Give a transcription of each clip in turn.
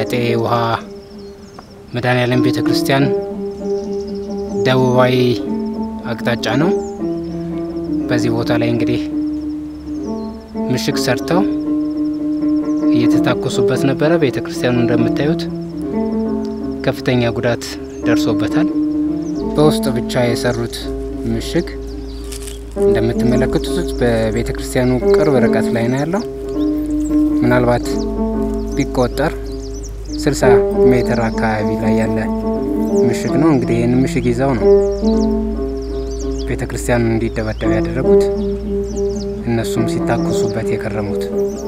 የአጤ ውሃ መድኃኔዓለም ቤተ ክርስቲያን ደቡባዊ አቅጣጫ ነው። በዚህ ቦታ ላይ እንግዲህ ምሽግ ሰርተው እየተታኮሱበት ነበረ። ቤተ ክርስቲያኑ እንደምታዩት ከፍተኛ ጉዳት ደርሶበታል። በውስጥ ብቻ የሰሩት ምሽግ እንደምትመለከቱት በቤተ ክርስቲያኑ ቅርብ ርቀት ላይ ነው ያለው። ምናልባት ቢቆጠር 60 ሜትር አካባቢ ላይ ያለ ምሽግ ነው። እንግዲህ ይህን ምሽግ ይዘው ነው ቤተ ክርስቲያኑን እንዲደበደብ ያደረጉት፣ እነሱም ሲታኮሱበት የከረሙት።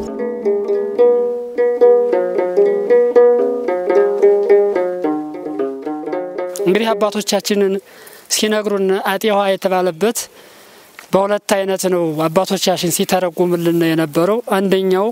እንግዲህ አባቶቻችንን ሲነግሩን አጤ ውሃ የተባለበት በሁለት አይነት ነው አባቶቻችን ሲተረጉምልን የነበረው። አንደኛው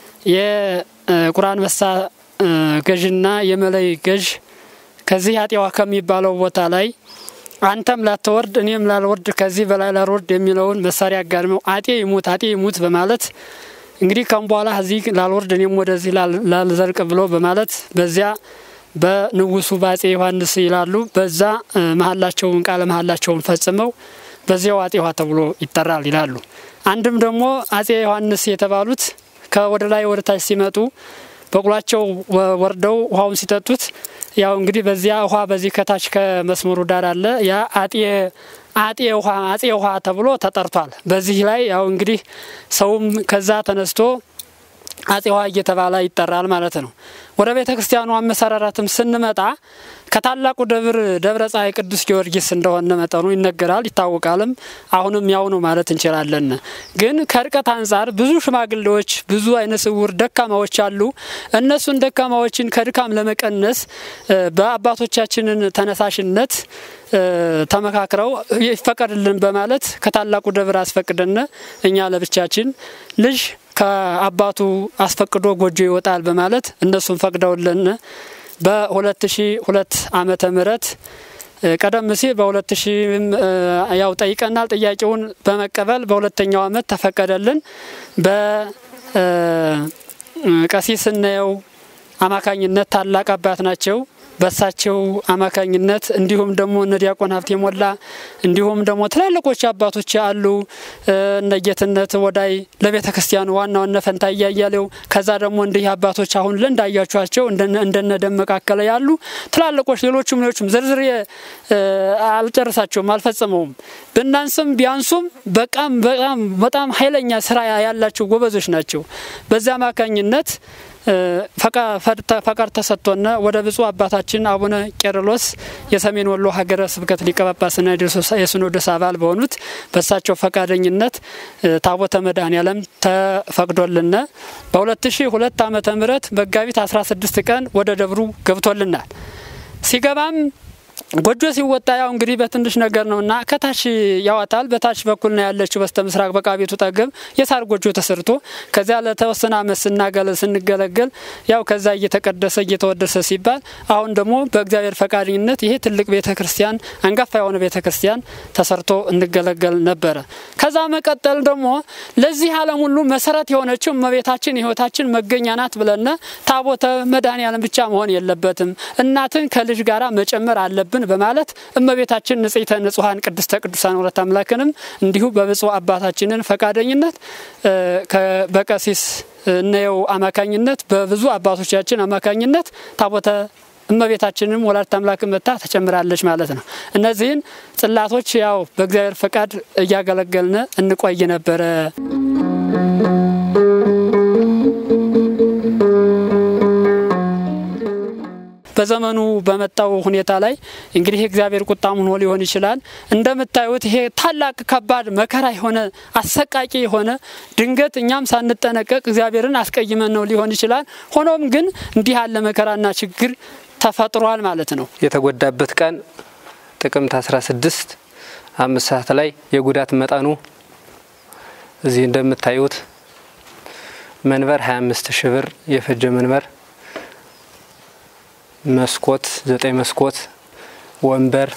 የቁርአን መሳ ገዥና የመለይ ገዥ ከዚህ አጤ ውሃ ከሚባለው ቦታ ላይ አንተም ላትወርድ እኔም ላልወርድ ከዚህ በላይ ላልወርድ የሚለውን መሳሪያ አጋድመው አጤ ይሙት አጤ ይሙት በማለት እንግዲህ ከም በኋላ እዚህ ላልወርድ እኔም ወደዚህ ላልዘልቅ ብሎ በማለት በዚያ በንጉሱ በአጼ ዮሐንስ ይላሉ። በዛ መሀላቸውን ቃለ መሀላቸውን ፈጽመው በዚያው አጼ ውሃ ተብሎ ይጠራል ይላሉ። አንድም ደግሞ አጼ ዮሐንስ የተባሉት ከወደ ላይ ወደ ታች ሲመጡ በቁላቸው ወርደው ውሃውን ሲጠጡት ያው እንግዲህ በዚያ ውሃ በዚህ ከታች ከመስመሩ ዳር አለ ያ አጤ አጤ ውሃ አጼ ውሃ ተብሎ ተጠርቷል። በዚህ ላይ ያው እንግዲህ ሰውም ከዛ ተነስቶ አጼ ውሃ እየተባለ ይጠራል ማለት ነው። ወደ ቤተ ክርስቲያኑ አመሰራራትም ስንመጣ ከታላቁ ደብር ደብረ ፀሐይ ቅዱስ ጊዮርጊስ እንደሆነ መጠኑ ይነገራል ይታወቃልም። አሁንም ያው ነው ማለት እንችላለን። ግን ከርቀት አንጻር ብዙ ሽማግሌዎች፣ ብዙ አይነ ስውር ደካማዎች አሉ። እነሱን ደካማዎችን ከድካም ለመቀነስ በአባቶቻችንን ተነሳሽነት ተመካክረው ይፈቀድልን በማለት ከታላቁ ደብር አስፈቅደን እኛ ለብቻችን ልጅ ከአባቱ አስፈቅዶ ጎጆ ይወጣል በማለት እነሱን ፈቅደውልን በ2002 ዓመተ ምህረት ቀደም ሲል በ2000 ያው ጠይቀናል። ጥያቄውን በመቀበል በሁለተኛው ዓመት ተፈቀደልን። በቀሲስ ስናየው አማካኝነት ታላቅ አባት ናቸው። በሳቸው አማካኝነት እንዲሁም ደግሞ እነ ዲያቆን ሀብቴ ሞላ እንዲሁም ደግሞ ትላልቆች አባቶች አሉ። እነ ጌትነት ወዳይ ለቤተ ክርስቲያኑ ዋናው እነ ፈንታ እያያሌው ከዛ ደግሞ እንዲህ አባቶች አሁን እንዳያችኋቸው እንደነ ደመቀ አከለ ያሉ ትላልቆች ሌሎቹም ሌሎቹም ዝርዝር አልጨርሳቸውም አልፈጽመውም። ብናንስም ቢያንሱም በጣም በጣም በጣም ኃይለኛ ስራ ያላቸው ጎበዞች ናቸው። በዚያ አማካኝነት ፈቃድ ተሰጥቶና ወደ ብፁዕ አባታችን አቡነ ቄርሎስ የሰሜን ወሎ ሀገረ ስብከት ሊቀ ጳጳስና የሲኖዶስ አባል በሆኑት በሳቸው ፈቃደኝነት ታቦተ መድኃኔዓለም ተፈቅዶልና በ2002 ዓመተ ምህረት መጋቢት 16 ቀን ወደ ደብሩ ገብቶልናል። ሲገባም ጎጆ ሲወጣ ያው እንግዲህ በትንሽ ነገር ነውና ከታች ያዋጣል። በታች በኩል ነው ያለችው በስተ ምስራቅ በቃ ቤቱ ጠገብ የሳር ጎጆ ተሰርቶ ከዚያ ለተወሰነ ዓመት ስናገለ ስንገለገል ያው ከዛ እየተቀደሰ እየተወደሰ ሲባል አሁን ደግሞ በእግዚአብሔር ፈቃደኝነት ይሄ ትልቅ ቤተ ክርስቲያን አንጋፋ የሆነ ቤተ ክርስቲያን ተሰርቶ እንገለገል ነበረ። ከዛ መቀጠል ደግሞ ለዚህ ዓለም ሁሉ መሰረት የሆነችው እመቤታችን የሕይወታችን መገኛ ናት ብለና ታቦተ መድኃኔዓለም ብቻ መሆን የለበትም እናትን ከልጅ ጋራ መጨመር አለብን በማለት እመቤታችን ንጽሕተ ንጹሐን ቅድስተ ቅዱሳን ወለተ አምላክንም እንዲሁ በብፁዕ አባታችንን ፈቃደኝነት በቀሲስ እነየው አማካኝነት በብዙ አባቶቻችን አማካኝነት ታቦተ እመቤታችንም ወላዲተ አምላክ መታ ተጨምራለች ማለት ነው። እነዚህን ጽላቶች ያው በእግዚአብሔር ፈቃድ እያገለገልን እንቆይ ነበረ። በዘመኑ በመጣው ሁኔታ ላይ እንግዲህ እግዚአብሔር ቁጣም ሆኖ ሊሆን ይችላል። እንደምታዩት ይሄ ታላቅ ከባድ መከራ የሆነ አሰቃቂ የሆነ ድንገት እኛም ሳንጠነቀቅ እግዚአብሔርን አስቀይመን ነው ሊሆን ይችላል። ሆኖም ግን እንዲህ ያለ መከራና ችግር ተፈጥሯል ማለት ነው። የተጎዳበት ቀን ጥቅምት 16 አምስት ሰዓት ላይ የጉዳት መጠኑ እዚህ እንደምታዩት መንበር 25 ሺህ ብር የፈጀ መንበር መስኮት ዘጠኝ መስኮት ወንበር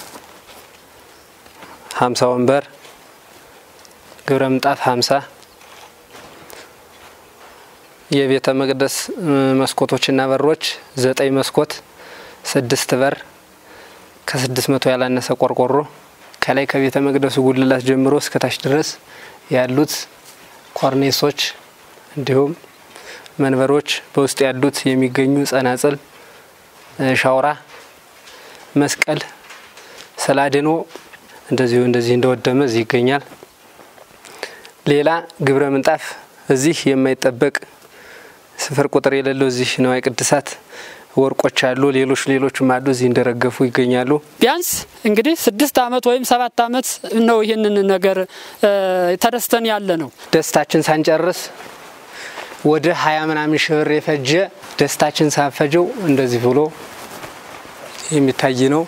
ሀምሳ ወንበር ግብረ ምጣፍ ሀምሳ የቤተ መቅደስ መስኮቶችና በሮች ዘጠኝ መስኮት፣ ስድስት በር፣ ከስድስት መቶ ያላነሰ ቆርቆሮ ከላይ ከቤተ መቅደሱ ጉልላት ጀምሮ እስከታች ድረስ ያሉት ኮርኔሶች እንዲሁም መንበሮች በውስጥ ያሉት የሚገኙ ጸናጽል፣ ሻውራ፣ መስቀል፣ ሰላድኖ እንደዚሁ እንደዚህ እንደወደመ እዚህ ይገኛል። ሌላ ግብረ ምንጣፍ እዚህ የማይጠበቅ ስፍር ቁጥር የሌለው እዚህ ንዋየ ቅድሳት ወርቆች አሉ። ሌሎች ሌሎችም አሉ እዚህ እንደረገፉ ይገኛሉ። ቢያንስ እንግዲህ ስድስት አመት ወይም ሰባት አመት ነው ይህንን ነገር ተደስተን ያለ ነው። ደስታችን ሳንጨርስ ወደ ሀያ ምናምን ሺህ ብር የፈጀ ደስታችን ሳንፈጀው እንደዚህ ብሎ የሚታይ ነው።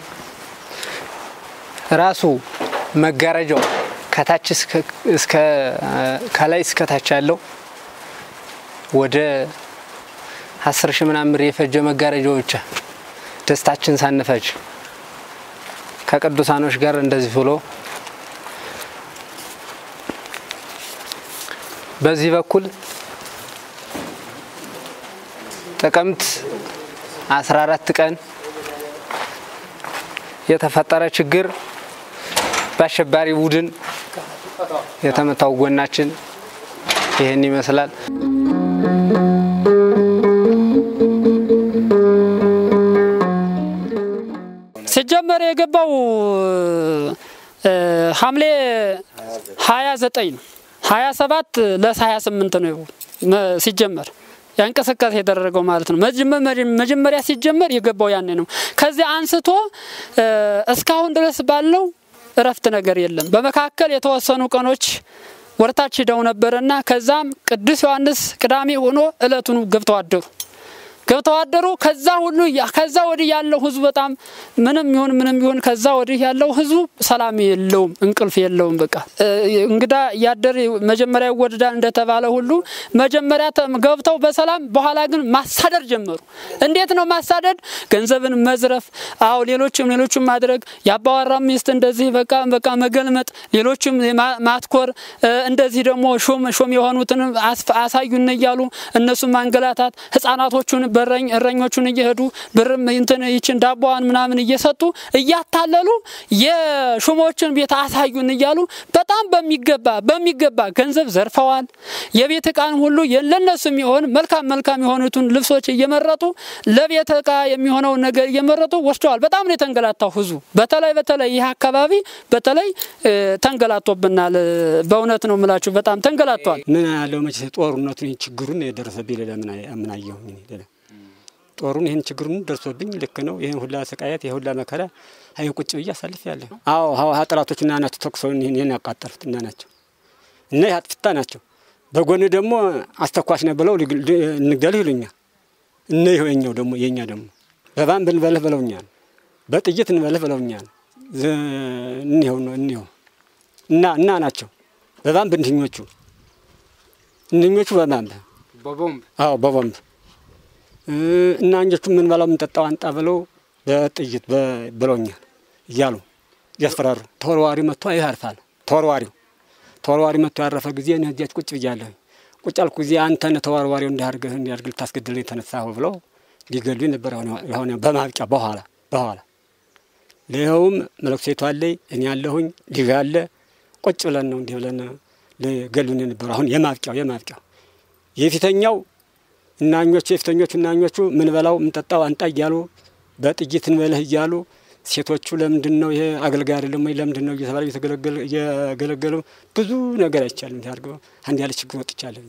ራሱ መጋረጃው ከታች እስከ ከላይ እስከ ታች ያለው ወደ አስር ሺህ ምናምን ብር የፈጀ መጋረጃው ብቻ ደስታችን ሳንፈጅ ከቅዱሳኖች ጋር እንደዚህ ብሎ በዚህ በኩል ጥቅምት 14 ቀን የተፈጠረ ችግር በአሸባሪ ቡድን የተመታው ጎናችን ይህን ይመስላል። ሲጀመር የገባው ሐምሌ 29 ነው። 27 ለ28 ነው ሲጀመር ያ እንቅስቃሴ የተደረገው ማለት ነው። መጀመሪያ ሲጀመር የገባው ያኔ ነው። ከዚያ አንስቶ እስካሁን ድረስ ባለው እረፍት ነገር የለም። በመካከል የተወሰኑ ቀኖች ወርታች ሂደው ነበርና ከዛም ቅዱስ ዮሐንስ ቅዳሜ ሆኖ እለቱን ገብተው አደሩ ገብተው አደሩ። ከዛ ሁሉ ከዛ ወዲህ ያለው ህዝቡ በጣም ምንም ይሁን ምንም ይሁን ከዛ ወዲህ ያለው ህዝቡ ሰላም የለውም፣ እንቅልፍ የለውም። በቃ እንግዳ ያደር መጀመሪያ ይወደዳል እንደተባለ ሁሉ መጀመሪያ ገብተው በሰላም በኋላ ግን ማሳደድ ጀመሩ። እንዴት ነው ማሳደድ? ገንዘብን መዝረፍ፣ አዎ ሌሎችም ሌሎችም ማድረግ፣ የአባወራ ሚስት እንደዚህ በቃ በቃ መገልመጥ፣ ሌሎችም ማትኮር፣ እንደዚህ ደግሞ ሹም ሹም የሆኑትን አሳዩን እያሉ እነሱም ማንገላታት ህጻናቶቹን በረኝ እረኞቹን እየሄዱ ብርም እንትን ይችን ዳቦዋን ምናምን እየሰጡ እያታለሉ የሹሞችን ቤት አሳዩን እያሉ በጣም በሚገባ በሚገባ ገንዘብ ዘርፈዋል። የቤት እቃን ሁሉ ለነሱ የሚሆን መልካም መልካም የሆኑትን ልብሶች እየመረጡ ለቤት እቃ የሚሆነውን ነገር እየመረጡ ወስደዋል። በጣም ነው የተንገላታው ህዝቡ። በተለይ በተለይ ይህ አካባቢ በተለይ ተንገላቶብናል። በእውነት ነው የምላችሁ፣ በጣም ተንገላቷል። ምን ያለው መቼ ጦርነቱን ጦሩን የደረሰብኝ ሌላ ምን አየሁኝ ሌላ ጦሩን ይህን ችግሩን ደርሶብኝ ልክ ነው። ይህን ሁላ ስቃየት ይህ ሁላ መከራ ሀይ ቁጭ ብዬ አሳልፍ ያለ አዎ ሀ ጠላቶች እና ናቸው ተኩሰው ይህን ያቃጠሉት እና ናቸው እና ይህ አጥፍታ ናቸው። በጎን ደግሞ አስተኳሽ ነው ብለው እንግደልህ ይሉኛል። እነ ይኸኛው ደግሞ የእኛ ደግሞ በባን ብንበልህ ብለውኛል። በጥይት እንበልህ ብለውኛል። እኒኸው ነው እኒኸው እና እና ናቸው በባን ብንድኞቹ እንኞቹ በባንብ በቦምብ አዎ በቦምብ እና እንጆቹ ምን በላው የምንጠጣው አንጣ ብለው በጥይት ብለውኛል እያሉ እያስፈራሩ ተወርዋሪ መጥቶ ያርፋል። ተወርዋሪው ተወርዋሪ መጥቶ ያረፈ ጊዜ እኔ እዚያች ቁጭ ብያለሁ። ቁጭ አልኩ ጊዜ አንተን ተወርዋሪው እንዲያርገህ እንዲያርግ ልታስገድል የተነሳሁ ብለው ሊገሉኝ ነበር። የሆነ በማብቂያ በኋላ በኋላ ይኸውም መለኩሴቱ አለኝ እኔ ያለሁኝ ልጅ አለ ቁጭ ብለን ነው እንዲህ ብለን ሊገሉን የነበሩ አሁን የማብቂያው የማብቂያው የፊተኛው እናኞቹ የፊተኞቹ እናኞቹ ምን በላው ምንጠጣው አንጣ እያሉ በጥይት እንበልህ እያሉ ሴቶቹ ለምንድን ነው ይሄ አገልጋይ አይደለም ወይ ለምንድን ነው እየተባለ እየገለገሉ ብዙ ነገር አይቻልም። ያርገው አንድ ያለ ችግር ወጥቻለሁ።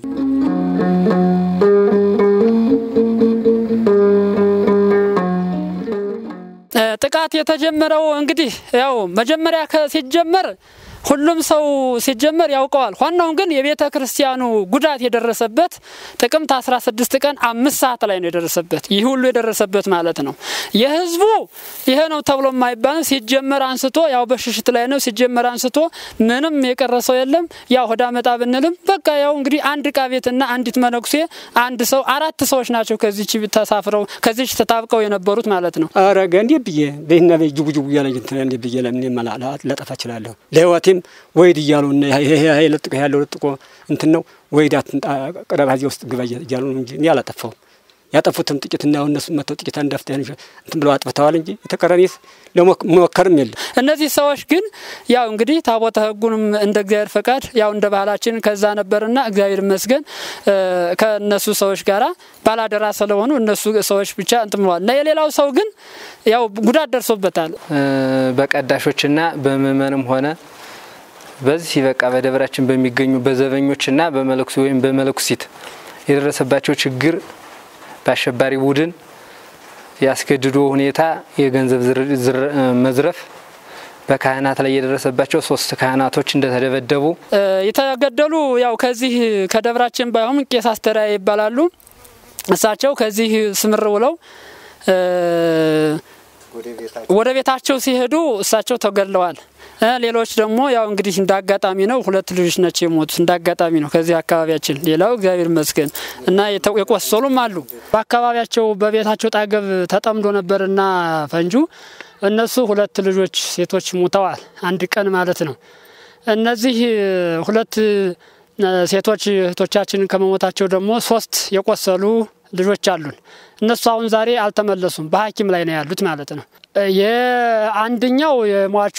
ጥቃት የተጀመረው እንግዲህ ያው መጀመሪያ ሲጀመር ሁሉም ሰው ሲጀመር ያውቀዋል። ዋናው ግን የቤተ ክርስቲያኑ ጉዳት የደረሰበት ጥቅምት 16 ቀን አምስት ሰዓት ላይ ነው የደረሰበት። ይህ ሁሉ የደረሰበት ማለት ነው። የህዝቡ ይሄ ነው ተብሎ የማይባል ሲጀመር አንስቶ ያው በሽሽት ላይ ነው ሲጀመር አንስቶ ምንም የቀረ ሰው የለም። ያው ሆዳ መጣ ብንልም በቃ ያው እንግዲህ አንድ እቃ ቤትና አንዲት መነኩሴ አንድ ሰው አራት ሰዎች ናቸው ከዚች ተሳፍረው ከዚች ተጣብቀው የነበሩት ማለት ነው። አረገ እንዴ ብዬ በይና በይ ጅቡ ጅቡ እያለ እንትን እንዴ ብዬ ለምን ለጠፋ እችላለሁ ለህይወቴም እኔም ወይድ እያሉ እና ይሄ ለጥቆ ያለው ለጥቆ እንትን ነው ወይድ አትንጣ ቅረብ እዚያ ውስጥ ግባ እያሉ ነው እንጂ እኔ አላጠፋሁም። ያጠፉትም ጥቂት እና እነሱ መጥተው ጥቂት አንዳፍታ እንትን ብለው አጥፍተዋል እንጂ የተቀረኔስ ለመሞከርም የለም። እነዚህ ሰዎች ግን ያው እንግዲህ ታቦተ ሕጉንም እንደ እግዚአብሔር ፈቃድ ያው እንደ ባህላችን ከዛ ነበርና እግዚአብሔር ይመስገን ከእነሱ ሰዎች ጋራ ባላደራ ስለሆኑ እነሱ ሰዎች ብቻ እንትን ብለዋል እና የሌላው ሰው ግን ያው ጉዳት ደርሶበታል። በቀዳሾችና በምእመንም ሆነ በዚህ በቃ በደብራችን በሚገኙ በዘበኞችና በመለኩሲ ወይም በመለኩሲት የደረሰባቸው ችግር በአሸባሪ ቡድን ያስገድዶ ሁኔታ የገንዘብ መዝረፍ በካህናት ላይ የደረሰባቸው ሶስት ካህናቶች እንደተደበደቡ የተገደሉ ያው ከዚህ ከደብራችን ባይሆን ቄስ አስተርአያ ይባላሉ። እሳቸው ከዚህ ስምር ውለው ወደ ቤታቸው ሲሄዱ እሳቸው ተገድለዋል። ሌሎች ደግሞ ያው እንግዲህ እንደ አጋጣሚ ነው፣ ሁለት ልጆች ናቸው የሞቱት። እንደ አጋጣሚ ነው ከዚህ አካባቢያችን። ሌላው እግዚአብሔር ይመስገን እና የቆሰሉም አሉ። በአካባቢያቸው በቤታቸው ጣገብ ተጠምዶ ነበርና ፈንጁ እነሱ ሁለት ልጆች ሴቶች ሙተዋል። አንድ ቀን ማለት ነው። እነዚህ ሁለት ሴቶች እህቶቻችንን ከመሞታቸው ደግሞ ሶስት የቆሰሉ ልጆች አሉን። እነሱ አሁን ዛሬ አልተመለሱም፣ በሐኪም ላይ ነው ያሉት ማለት ነው። የአንደኛው የሟቹ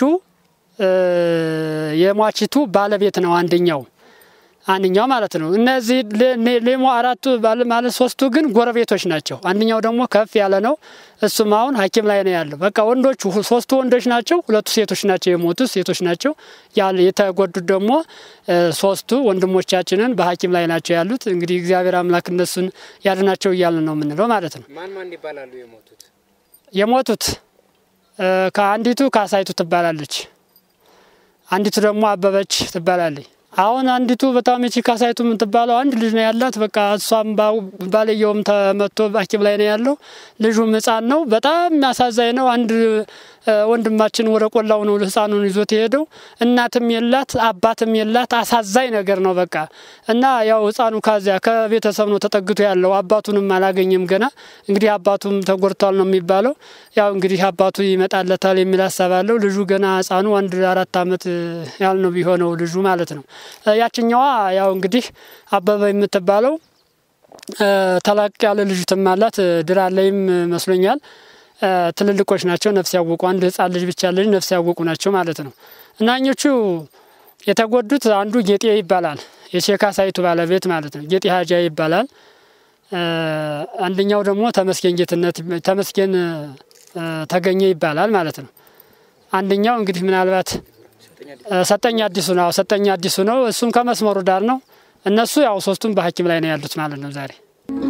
የሟችቱ ባለቤት ነው አንደኛው አንደኛው ማለት ነው። እነዚህ ሌሞ አራቱ ማለት ሶስቱ ግን ጎረቤቶች ናቸው። አንደኛው ደግሞ ከፍ ያለ ነው። እሱም አሁን ሐኪም ላይ ነው ያለው። በቃ ወንዶቹ ሶስቱ ወንዶች ናቸው፣ ሁለቱ ሴቶች ናቸው። የሞቱት ሴቶች ናቸው። የተጎዱት ደግሞ ሶስቱ ወንድሞቻችንን በሐኪም ላይ ናቸው ያሉት። እንግዲህ እግዚአብሔር አምላክ እነሱን ያድናቸው እያልን ነው የምንለው ማለት ነው። ማን ማን ይባላሉ የሞቱት? የሞቱት ከአንዲቱ ካሳይቱ ትባላለች። አንዲቱ ደግሞ አበበች ትባላለች። አሁን አንዲቱ በጣም የቺ ካሳይቱ የምትባለው አንድ ልጅ ነው ያላት። በቃ እሷም ባልየውም ተመቶ ሐኪም ላይ ነው ያለው። ልጁም ሕፃን ነው። በጣም የሚያሳዛኝ ነው። አንድ ወንድማችን ወደ ቆላው ነው ሕፃኑን ይዞት የሄደው። እናትም የላት አባትም የላት። አሳዛኝ ነገር ነው በቃ እና ያው ሕፃኑ ካዚያ ከቤተሰብ ነው ተጠግቶ ያለው። አባቱንም አላገኘም ገና። እንግዲህ አባቱም ተጎድቷል ነው የሚባለው። ያው እንግዲህ አባቱ ይመጣለታል የሚል ሀሳብ አለው። ልጁ ገና ሕፃኑ አንድ አራት ዓመት ያህል ነው ቢሆነው ልጁ ማለት ነው። ያችኛዋ ያው እንግዲህ አበበ የምትባለው ተላቅ ያለ ልጅትም አላት። ድራ ላይም መስሎኛል። ትልልቆች ናቸው፣ ነፍስ ያወቁ። አንድ ህጻን ልጅ ብቻ ልጅ ነፍስ ያወቁ ናቸው ማለት ነው። እና እኞቹ የተጎዱት አንዱ ጌጤ ይባላል፣ የሼካ ሳይቱ ባለቤት ማለት ነው። ጌጤ ሀጃ ይባላል። አንደኛው ደግሞ ተመስገን ጌትነት ተመስገን ተገኘ ይባላል ማለት ነው። አንደኛው እንግዲህ ምናልባት ሰጠኝ አዲሱ ነው። ሰጠኝ አዲሱ ነው። እሱም ከመስመሩ ዳር ነው። እነሱ ያው ሶስቱም በሐኪም ላይ ነው ያሉት ማለት ነው ዛሬ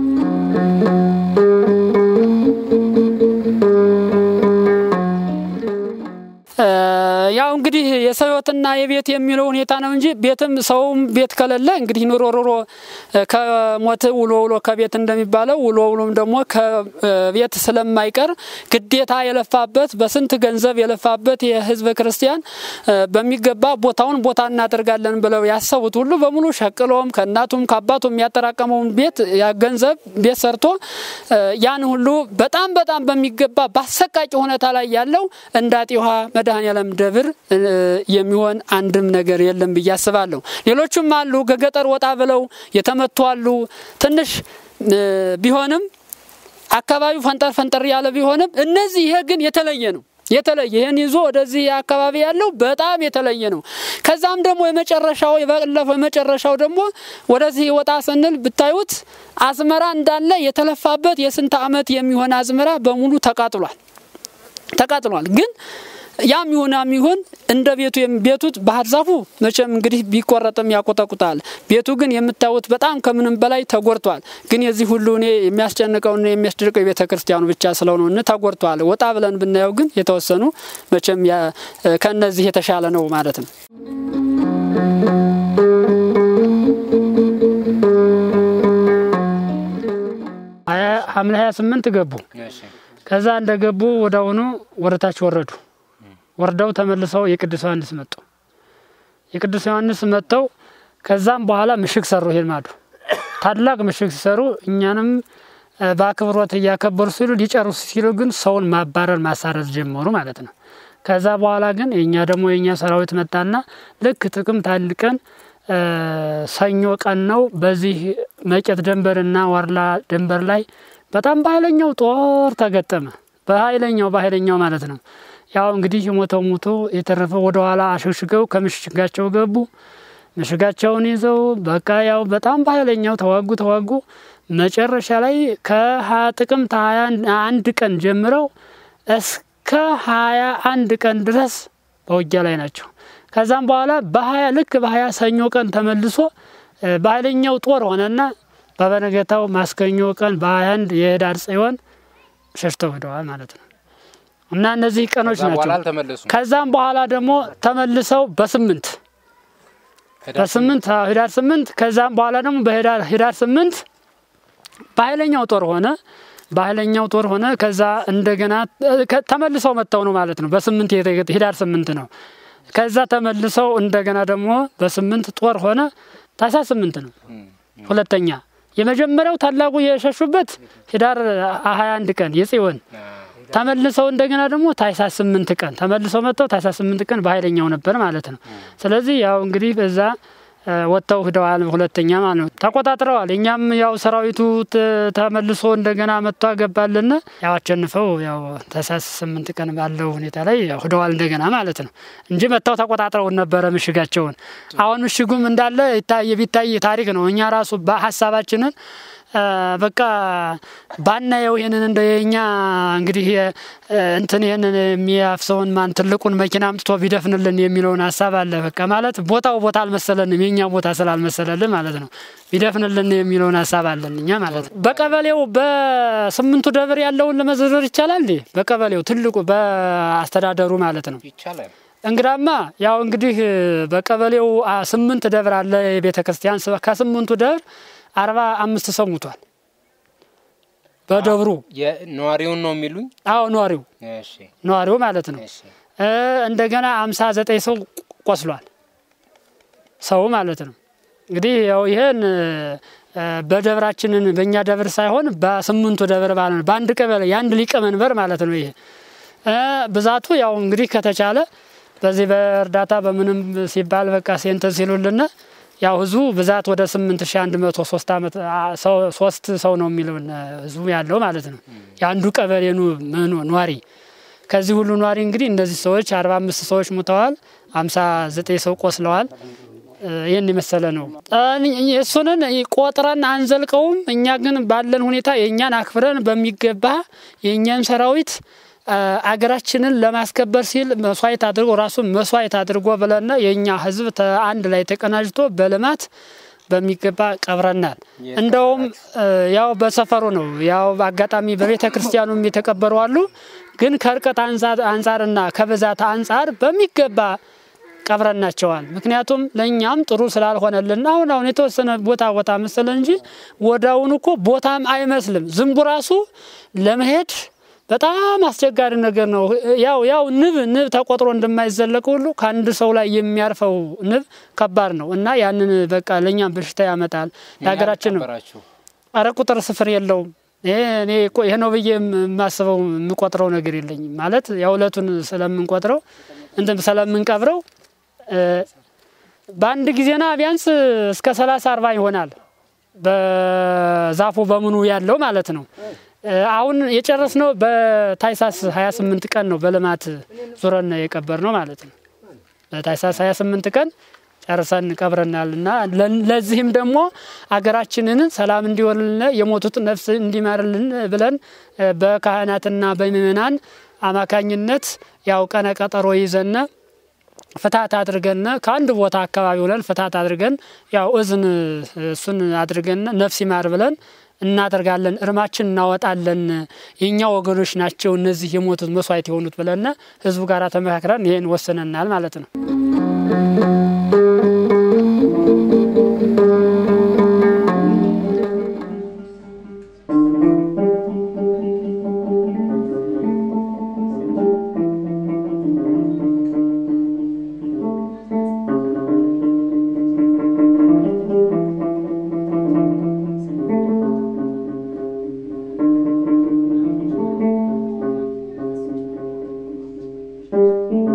ያው እንግዲህ የሰው ህይወትና የቤት የሚለው ሁኔታ ነው እንጂ ቤትም ሰውም ቤት ከሌለ እንግዲህ ኑሮ ኑሮ ከሞት ውሎ ውሎ ከቤት እንደሚባለው ውሎ ውሎም ደግሞ ከቤት ስለማይቀር ግዴታ የለፋበት በስንት ገንዘብ የለፋበት የህዝበ ክርስቲያን በሚገባ ቦታውን ቦታ እናደርጋለን ብለው ያሰቡት ሁሉ በሙሉ ሸቅሎም ከእናቱም ከአባቱም የሚያጠራቀመውን ቤት ገንዘብ ቤት ሰርቶ ያን ሁሉ በጣም በጣም በሚገባ በአሰቃቂ ሁኔታ ላይ ያለው እንደ አጤ ውሃ መድኃኔዓለም ደብር የሚሆን አንድም ነገር የለም ብዬ አስባለሁ። ሌሎቹም አሉ ከገጠር ወጣ ብለው የተመቱ አሉ። ትንሽ ቢሆንም አካባቢው ፈንጠር ፈንጠር ያለ ቢሆንም እነዚህ ይሄ ግን የተለየ ነው። የተለየ ይህን ይዞ ወደዚህ አካባቢ ያለው በጣም የተለየ ነው። ከዛም ደግሞ የመጨረሻው የባለፈው የመጨረሻው ደግሞ ወደዚህ ወጣ ስንል ብታዩት አዝመራ እንዳለ የተለፋበት የስንት ዓመት የሚሆን አዝመራ በሙሉ ተቃጥሏል ተቃጥሏል ግን ያም ይሁን ያም ይሁን እንደ ቤቱ ቤቱት ባህር ዛፉ መቼም እንግዲህ ቢቆረጥም ያቆጠቁጣል። ቤቱ ግን የምታዩት በጣም ከምንም በላይ ተጎድቷል። ግን የዚህ ሁሉ እኔ የሚያስጨንቀውና የሚያስደርቀው የቤተ ክርስቲያኑ ብቻ ስለሆነ ተጎድቷል። ወጣ ብለን ብናየው ግን የተወሰኑ መቼም ከእነዚህ የተሻለ ነው ማለት ነው። ሐምሌ 28 ገቡ። ከዛ እንደገቡ ወዳውኑ ወደታች ወረዱ። ወርደው ተመልሰው የቅዱስ ዮሐንስ መጡ። የቅዱስ ዮሐንስ መጥተው ከዛም በኋላ ምሽግ ሰሩ። ይሄን ማዱ ታላቅ ምሽግ ሲሰሩ እኛንም በአክብሮት እያከበሩ ሲሉ ሊጨርሱ ሲሉ ግን ሰውን ማባረር ማሳረዝ ጀመሩ ማለት ነው። ከዛ በኋላ ግን የእኛ ደግሞ የእኛ ሰራዊት መጣና ልክ ጥቅምት አንድ ቀን ሰኞ ቀን ነው። በዚህ መቄት ደንበርና ዋርላ ደንበር ላይ በጣም በኃይለኛው ጦር ተገጠመ። በኃይለኛው በኃይለኛው ማለት ነው። ያው እንግዲህ የሞተው ሞቶ የተረፈው ወደ ኋላ አሸሽገው ከምሽጋቸው ገቡ። ምሽጋቸውን ይዘው በቃ ያው በጣም በኃይለኛው ተዋጉ ተዋጉ። መጨረሻ ላይ ከጥቅምት ሀያ አንድ ቀን ጀምረው እስከ ሀያ አንድ ቀን ድረስ በውጊያ ላይ ናቸው። ከዛም በኋላ በሀያ ልክ በሀያ ሰኞ ቀን ተመልሶ በኃይለኛው ጦር ሆነና በበነገታው ማስከኞ ቀን በሀያ አንድ የህዳር ጽዮን ሸሽተው ሄደዋል ማለት ነው። እና እነዚህ ቀኖች ናቸው። ከዛም በኋላ ደግሞ ተመልሰው በስምንት በስምንት ህዳር ስምንት ከዛም በኋላ ደግሞ በህዳር ህዳር ስምንት በኃይለኛው ጦር ሆነ በኃይለኛው ጦር ሆነ። ከዛ እንደገና ተመልሰው መጥተው ነው ማለት ነው። በስምንት ህዳር ስምንት ነው። ከዛ ተመልሰው እንደገና ደግሞ በስምንት ጦር ሆነ። ታኅሳስ ስምንት ነው ሁለተኛ የመጀመሪያው ታላቁ የሸሹበት ህዳር ሀያ አንድ ቀን የጽዮን ተመልሰው እንደገና ደግሞ ታኅሳስ ስምንት ቀን ተመልሰው መጥተው ታኅሳስ ስምንት ቀን በኃይለኛው ነበር ማለት ነው። ስለዚህ ያው እንግዲህ በዛ ወጥተው ሂደዋል። ሁለተኛ ማለት ነው ተቆጣጥረዋል። እኛም ያው ሰራዊቱ ተመልሶ እንደገና መጥቶ አገባልን ያው አሸንፈው ያው ታኅሳስ ስምንት ቀን ባለው ሁኔታ ላይ ያው ሂደዋል እንደገና ማለት ነው እንጂ መጥተው ተቆጣጥረውን ነበረ ምሽጋቸውን። አሁን ምሽጉም እንዳለ ይታይ ቢታይ ታሪክ ነው። እኛ ራሱ በሀሳባችንን በቃ ባናየው ይህንን እንደ የኛ እንግዲህ እንትን ይህንን የሚያፍሰውን ማን ትልቁን መኪና አምጥቶ ቢደፍንልን የሚለውን ሀሳብ አለ። በቃ ማለት ቦታው ቦታ አልመሰለንም፣ የኛ ቦታ ስላልመሰለልን ማለት ነው። ቢደፍንልን የሚለውን ሀሳብ አለን እኛ ማለት ነው። በቀበሌው በስምንቱ ደብር ያለውን ለመዘርዘር ይቻላል እንዴ? በቀበሌው ትልቁ በአስተዳደሩ ማለት ነው። እንግዳማ ያው እንግዲህ በቀበሌው ስምንት ደብር አለ የቤተ ክርስቲያን ከስምንቱ ደብር አርባ አምስት ሰው ሙቷል። በደብሩ ነዋሪውን ነው የሚሉኝ? አዎ ነዋሪው ነዋሪው ማለት ነው። እንደገና አምሳ ዘጠኝ ሰው ቆስሏል። ሰው ማለት ነው። እንግዲህ ያው ይሄን በደብራችንን በእኛ ደብር ሳይሆን በስምንቱ ደብር ማለት ነው። በአንድ ቀበሌ የአንድ ሊቀመንበር ማለት ነው። ይሄ ብዛቱ ያው እንግዲህ ከተቻለ በዚህ በእርዳታ በምንም ሲባል በቃ ሴንተን ሲሉልን ያው ህዝቡ ብዛት ወደ ስምንት ሺ አንድ መቶ ሶስት አመት ሶስት ሰው ነው የሚለውን ህዝቡ ያለው ማለት ነው። የአንዱ ቀበሌ ኗሪ ከዚህ ሁሉ ኗሪ እንግዲህ እነዚህ ሰዎች አርባ አምስት ሰዎች ሙተዋል፣ አምሳ ዘጠኝ ሰው ቆስለዋል። ይህን የመሰለ ነው። እሱንን ቆጥረን አንዘልቀውም። እኛ ግን ባለን ሁኔታ የእኛን አክብረን በሚገባ የእኛን ሰራዊት አገራችንን ለማስከበር ሲል መስዋዕት አድርጎ ራሱን መስዋዕት አድርጎ ብለና የእኛ ህዝብ አንድ ላይ ተቀናጅቶ በልማት በሚገባ ቀብረናል። እንደውም ያው በሰፈሩ ነው ያው አጋጣሚ በቤተ ክርስቲያኑም የተቀበሩ አሉ። ግን ከርቀት አንጻርና ከብዛት አንጻር በሚገባ ቀብረናቸዋል። ምክንያቱም ለእኛም ጥሩ ስላልሆነልን አሁን አሁን የተወሰነ ቦታ ቦታ መሰለ እንጂ ወዳውን እኮ ቦታም አይመስልም። ዝንቡ ራሱ ለመሄድ በጣም አስቸጋሪ ነገር ነው። ያው ያው ንብ ንብ ተቆጥሮ እንደማይዘለቅ ሁሉ ከአንድ ሰው ላይ የሚያርፈው ንብ ከባድ ነው እና ያንን በቃ ለእኛም በሽታ ያመጣል። ለሀገራችንም አረ ቁጥር ስፍር የለውም። እኔ ይሄ ነው ብዬ የማስበው የምቆጥረው ነገር የለኝም። ማለት የሁለቱን ስለምንቆጥረው እንትን ስለምንቀብረው በአንድ ጊዜና ቢያንስ እስከ ሰላሳ አርባ ይሆናል በዛፉ በምኑ ያለው ማለት ነው። አሁን የጨረስነው በታኅሳስ 28 ቀን ነው። በልማት ዙረን የቀበር ነው ማለት ነው። በታኅሳስ 28 ቀን ጨርሰን ቀብረናል እና ለዚህም ደግሞ አገራችንን ሰላም እንዲወርልን የሞቱት ነፍስ እንዲማርልን ብለን በካህናትና በምእመናን አማካኝነት ያው ቀነ ቀጠሮ ይዘን ፍታት አድርገን ከአንድ ቦታ አካባቢ ሆነን ፍታት አድርገን ያው እዝን እሱን አድርገን ነፍስ ይማር ብለን እናደርጋለን። እርማችን እናወጣለን። የእኛ ወገኖች ናቸው እነዚህ የሞቱት መስዋዕት የሆኑት ብለን ህዝቡ ጋር ተመካክረን ይህን ወስነናል ማለት ነው። Thank you.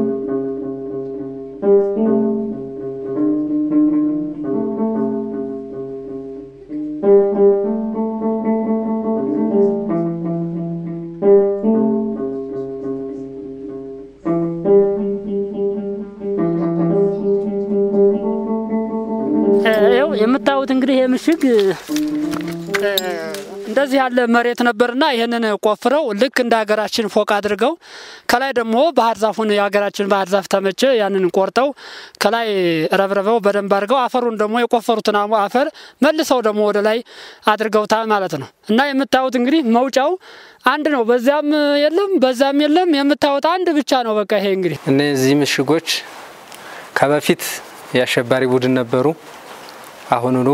እንደዚህ ያለ መሬት ነበርና ይህንን ቆፍረው ልክ እንደ ሀገራችን ፎቅ አድርገው ከላይ ደግሞ ባህር ዛፉን የሀገራችን ባህር ዛፍ ተመቸ ያንን ቆርጠው ከላይ ረብረበው በደንብ አድርገው አፈሩን ደግሞ የቆፈሩትን አፈር መልሰው ደግሞ ወደ ላይ አድርገውታል ማለት ነው። እና የምታዩት እንግዲህ መውጫው አንድ ነው። በዚያም የለም በዛም የለም። የምታዩት አንድ ብቻ ነው። በቃ ይሄ እንግዲህ እነዚህ ምሽጎች ከበፊት የአሸባሪ ቡድን ነበሩ። አሁኑኑ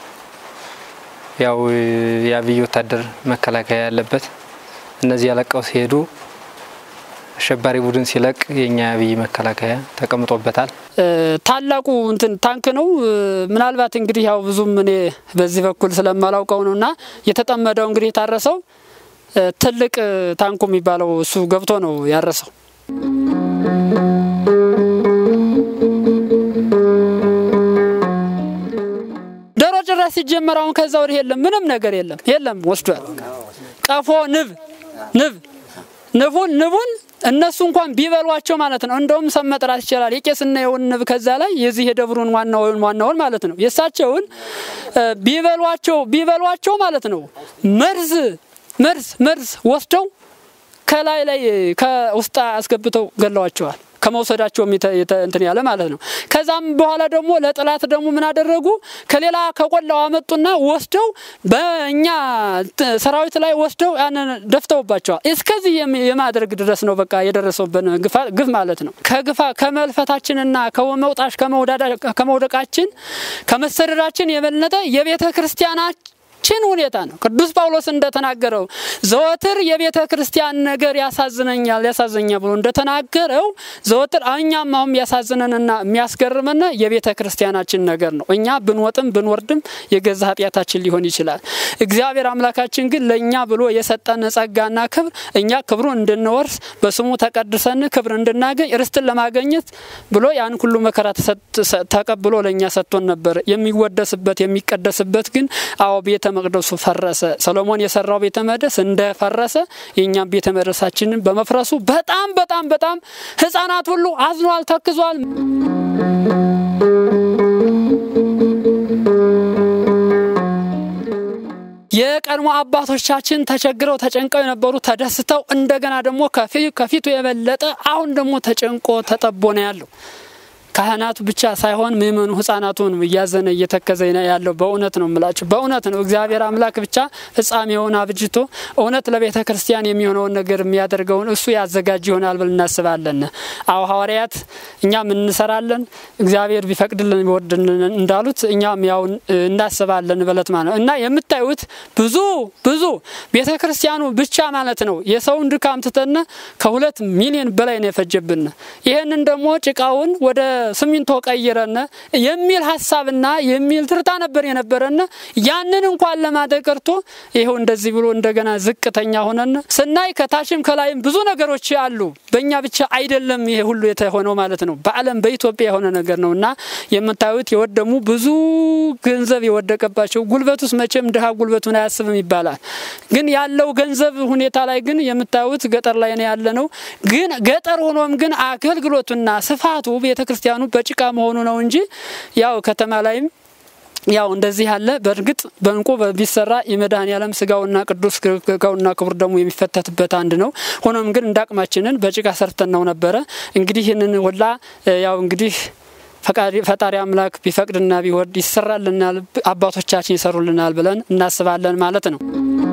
ያው የአብይ ወታደር መከላከያ ያለበት እነዚህ ያለቀው ሲሄዱ አሸባሪ ቡድን ሲለቅ የኛ የአብይ መከላከያ ተቀምጦበታል። ታላቁ እንትን ታንክ ነው። ምናልባት እንግዲህ ያው ብዙም እኔ በዚህ በኩል ስለማላውቀው ነው እና የተጠመደው እንግዲህ የታረሰው ትልቅ ታንኩ የሚባለው እሱ ገብቶ ነው ያረሰው። ዶሮ ጭራሽ ሲጀመር አሁን ከዛ ወዲህ የለም፣ ምንም ነገር የለም፣ የለም ወስዷል። ቀፎ ንብ ንብ ንቡን ንቡን እነሱ እንኳን ቢበሏቸው ማለት ነው። እንደውም ሰም መጥራት ይችላል። የቄስና የውን ንብ ከዛ ላይ የዚህ የደብሩን ዋናውን ዋናውን ማለት ነው የእሳቸውን ቢበሏቸው ቢበሏቸው ማለት ነው መርዝ መርዝ መርዝ ወስደው ከላይ ላይ ከውስጥ አስገብተው ገለዋቸዋል። ከመውሰዳቸው እንትን ያለ ማለት ነው። ከዛም በኋላ ደግሞ ለጥላት ደግሞ ምን አደረጉ? ከሌላ ከቆላው አመጡና ወስደው በእኛ ሰራዊት ላይ ወስደው ያንን ደፍተውባቸዋል። እስከዚህ የማድረግ ድረስ ነው በቃ የደረሰውብን ግፍ ማለት ነው። ከግፋ ከመልፈታችንና ከመውጣሽ ከመውደቃችን ከመሰደዳችን የበለጠ የቤተ ክርስቲያናችን ችን ሁኔታ ነው። ቅዱስ ጳውሎስ እንደተናገረው ዘወትር የቤተ ክርስቲያን ነገር ያሳዝነኛል ያሳዘኛል ብሎ እንደተናገረው ዘወትር እኛም አሁን ያሳዝነንና የሚያስገርመን የቤተ ክርስቲያናችን ነገር ነው። እኛ ብንወጥም ብንወርድም የገዛ ኃጢአታችን ሊሆን ይችላል። እግዚአብሔር አምላካችን ግን ለእኛ ብሎ የሰጠን ጸጋና ክብር እኛ ክብሩን እንድንወርስ በስሙ ተቀድሰን ክብር እንድናገኝ ርስትን ለማገኘት ብሎ ያን ሁሉ መከራ ተቀብሎ ለእኛ ሰጥቶን ነበር። የሚወደስበት የሚቀደስበት ግን አዎ ቤተ መቅደሱ ፈረሰ። ሰሎሞን የሰራው ቤተ መቅደስ እንደፈረሰ የእኛም ቤተ መቅደሳችንን በመፍረሱ በጣም በጣም በጣም ሕፃናት ሁሉ አዝኗል፣ ተክዟል። የቀድሞ አባቶቻችን ተቸግረው ተጨንቀው የነበሩ ተደስተው እንደገና ደግሞ ከፊቱ የበለጠ አሁን ደግሞ ተጨንቆ ተጠቦ ነው ያለው። ካህናቱ ብቻ ሳይሆን ምእመኑ ህጻናቱን እያዘነ እየተከዘ ያለው በእውነት ነው የምላችሁ። በእውነት ነው እግዚአብሔር አምላክ ብቻ ፍጻሜውን አብጅቶ እውነት ለቤተ ክርስቲያን የሚሆነውን ነገር የሚያደርገውን እሱ ያዘጋጅ ይሆናል ብል እናስባለን። አዎ ሐዋርያት እኛም እንሰራለን እግዚአብሔር ቢፈቅድልን ቢወድልን እንዳሉት እኛም ያው እናስባለን በለት ማለት ነው እና የምታዩት ብዙ ብዙ ቤተ ክርስቲያኑ ብቻ ማለት ነው የሰውን ድካም ትተን ከሁለት ሚሊዮን በላይ ነው የፈጀብን። ይህንን ደግሞ ጭቃውን ወደ ስሚንቶ ቀይረን የሚል ሀሳብና የሚል ትርታ ነበር የነበረን። ያንን እንኳን ለማድረግ ቀርቶ ይኸው እንደዚህ ብሎ እንደገና ዝቅተኛ ሆነን ስናይ ከታችም ከላይም ብዙ ነገሮች አሉ። በእኛ ብቻ አይደለም ይሄ ሁሉ የተሆነው ማለት ነው። በዓለም በኢትዮጵያ የሆነ ነገር ነው እና የምታዩት የወደሙ ብዙ ገንዘብ የወደቀባቸው ጉልበት ውስጥ መቼም ድሀ ጉልበቱን አያስብም ይባላል። ግን ያለው ገንዘብ ሁኔታ ላይ ግን የምታዩት ገጠር ላይ ነው ያለ ነው። ግን ገጠር ሆኖም ግን አገልግሎቱና ስፋቱ ቤተ ክርስቲያኑ በጭቃ መሆኑ ነው እንጂ ያው ከተማ ላይም ያው እንደዚህ ያለ በእርግጥ በእንቁ ቢሰራ የመድኃኔዓለም ስጋውና ቅዱስ ስጋውና ክቡር ደግሞ የሚፈተትበት አንድ ነው። ሆኖም ግን እንደ አቅማችንን በጭቃ ሰርተን ነው ነበረ። እንግዲህ ይህንን ሁላ ያው እንግዲህ ፈጣሪ አምላክ ቢፈቅድና ቢወድ ይሰራልናል፣ አባቶቻችን ይሰሩልናል ብለን እናስባለን ማለት ነው።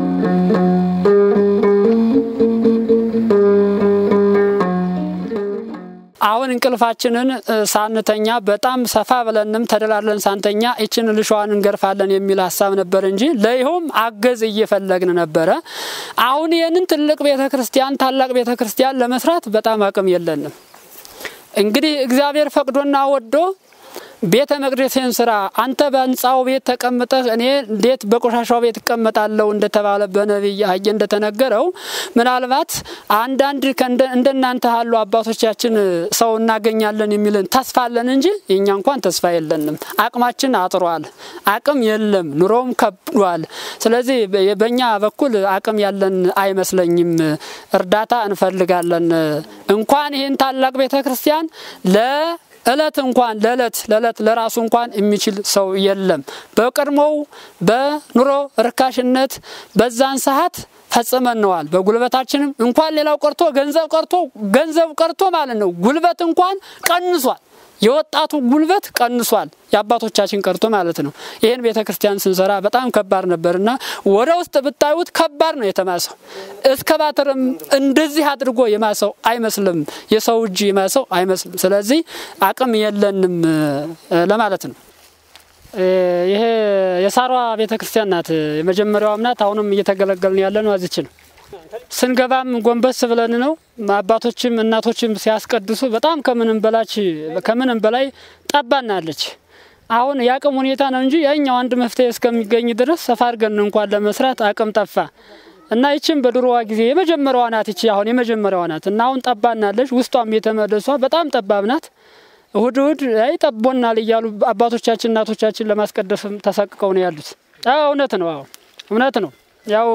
አሁን እንቅልፋችንን ሳንተኛ በጣም ሰፋ ብለንም ተደላለን ሳንተኛ ይችን ልሿን እንገርፋለን የሚል ሀሳብ ነበር እንጂ ለይኸውም አገዝ እየፈለግን ነበረ። አሁን ይህንን ትልቅ ቤተ ክርስቲያን ታላቅ ቤተ ክርስቲያን ለመስራት በጣም አቅም የለንም። እንግዲህ እግዚአብሔር ፈቅዶና ወዶ ቤተ መቅደስን ስራ አንተ በህንፃው ቤት ተቀምጠህ እኔ እንዴት በቆሻሻው ቤት እቀመጣለሁ እንደተባለ በነቢይ አየ እንደተነገረው ምናልባት አንዳንድ እንደናንተ ያሉ አባቶቻችን ሰው እናገኛለን የሚልን ተስፋ አለን እንጂ የእኛ እንኳን ተስፋ የለንም። አቅማችን አጥሯል። አቅም የለም። ኑሮውም ከብዷል። ስለዚህ በእኛ በኩል አቅም ያለን አይመስለኝም። እርዳታ እንፈልጋለን። እንኳን ይህን ታላቅ ቤተ ክርስቲያን ለ እለት እንኳን ለእለት ለእለት ለራሱ እንኳን የሚችል ሰው የለም። በቀድሞው በኑሮ ርካሽነት በዛን ሰዓት ፈጽመነዋል። በጉልበታችንም እንኳን ሌላው ቀርቶ ገንዘብ ቀርቶ ገንዘብ ቀርቶ ማለት ነው ጉልበት እንኳን ቀንሷል። የወጣቱ ጉልበት ቀንሷል። የአባቶቻችን ቀርቶ ማለት ነው። ይህን ቤተ ክርስቲያን ስንሰራ በጣም ከባድ ነበርና ወደ ውስጥ ብታዩት ከባድ ነው የተማሰው። እስከ ባትርም እንደዚህ አድርጎ የማሰው አይመስልም። የሰው እጅ የማሰው አይመስልም። ስለዚህ አቅም የለንም ለማለት ነው። ይሄ የሳሯ ቤተ ክርስቲያን ናት። የመጀመሪያዋም ናት። አሁንም እየተገለገልን ያለ ነው። እዚች ነው ስንገባም ጎንበስ ብለን ነው። አባቶችም እናቶችም ሲያስቀድሱ በጣም ከምንም በላች ከምንም በላይ ጠባናለች። አሁን የአቅም ሁኔታ ነው እንጂ ያኛው አንድ መፍትሄ እስከሚገኝ ድረስ ሰፋ አድርገን እንኳን ለመስራት አቅም ጠፋ እና ይችም በድሮዋ ጊዜ የመጀመሪያዋ ናት። ይቺ አሁን የመጀመሪያዋ ናት እና አሁን ጠባናለች። ውስጧም የተመደሷ በጣም ጠባብ ናት። እሁድ እሁድ አይ ጠቦናል እያሉ አባቶቻችን እናቶቻችን ለማስቀደስም ተሰቅቀው ነው ያሉት። እውነት ነው። አዎ እውነት ነው። ያው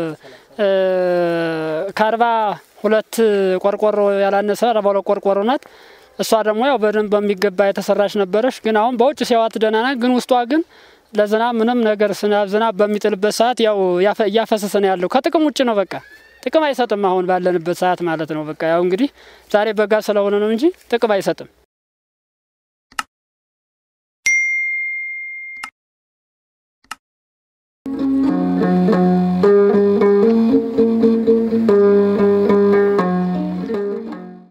ከአርባ ሁለት ቆርቆሮ ያላነሰ አርባ ሁለት ቆርቆሮ ናት። እሷ ደግሞ ያው በደንብ በሚገባ የተሰራች ነበረች። ግን አሁን በውጭ ሲያዋት ደህና ናት። ግን ውስጧ ግን ለዝናብ ምንም ነገር ዝናብ በሚጥልበት ሰዓት ያው እያፈሰሰ ነው ያለው። ከጥቅም ውጭ ነው። በቃ ጥቅም አይሰጥም። አሁን ባለንበት ሰዓት ማለት ነው። በቃ ያው እንግዲህ ዛሬ በጋ ስለሆነ ነው እንጂ ጥቅም አይሰጥም።